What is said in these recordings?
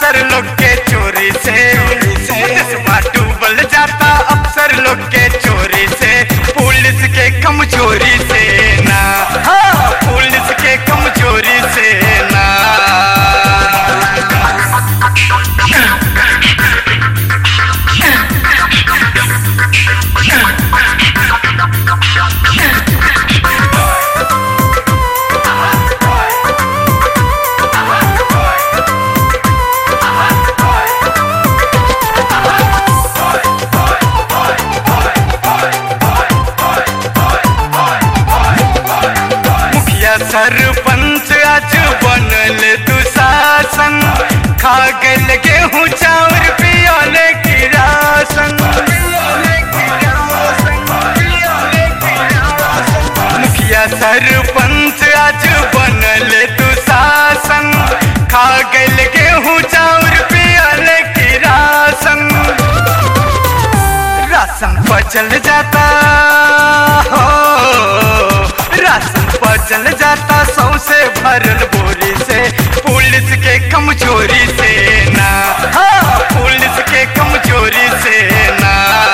अफसर लोग के चोरी से देशवा डूबल जाता अफसर लोग के चोरी से पुलिस के कमजोरी से ना हाँ पुलिस के कमजोरी से ना मुखिया सरपंच आज बनल दुशासन खा गल गेहूँ चाउर पियाले की राशन मुखिया सरपंच आज बनल दुशासन खा गल गेहूँ चाउर पियाले की राशन राशन बचल जाता हो राशन बचल जाता सौसे भरल बोरी से पुलिस के कमजोरी से ना हाँ पुलिस के कमजोरी से ना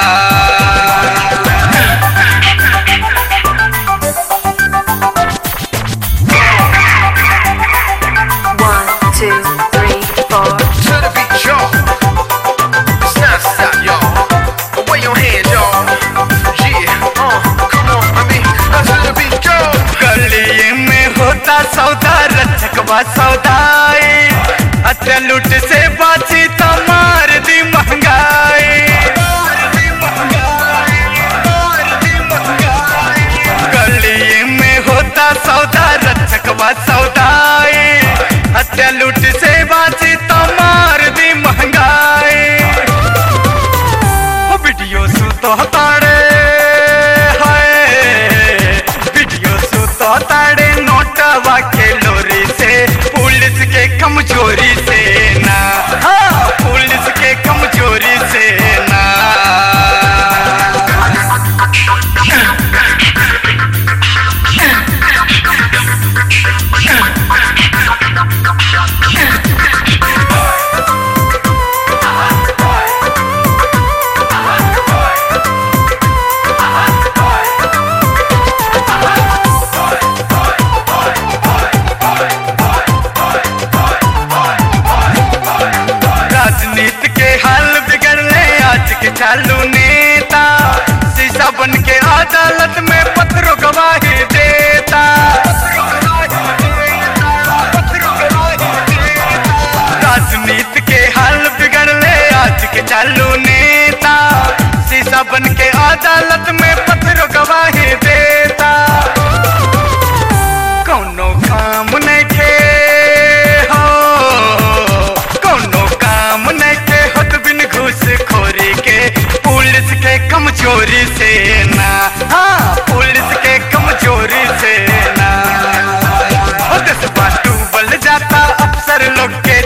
One, two, three, four. to the beat, y'all. It's not stop, y'all. Away your hands, y'all. Yeah, uh, come on, I mean, uh, to the beat, y'all. गली में होता सौदा रचकवा सौदाई अच्छा लुट से बाची तो मार दी महंगाई गली में होता सौदा रचकवा सौदाई हत्या लूट से बाची तो मार दी महंगाई ओ वीडियो सुतो ताड़े हाय वीडियो सुतो ताड़े नोटवा के लोरी से पुलिस के कमजोरी से ना हाँ पुलिस के कमजोरी से ना राजनीति के हाल बिगड़ले आज के चालू नेता शीशा बन के अदालत में पत्रों गवाही देता राजनीति के हाल बिगड़ले आज के चालू नेता शीशा बन के अदालत में पत्रों गवाही देता कौनो काम नइखे हो कौनो काम नइखे होत बिन घूस खोरी के पुलिस के कमजोरी से ना हाँ पुलिस के कमजोरी से ना ओ देशवा डूबल जाता अफसर लोग के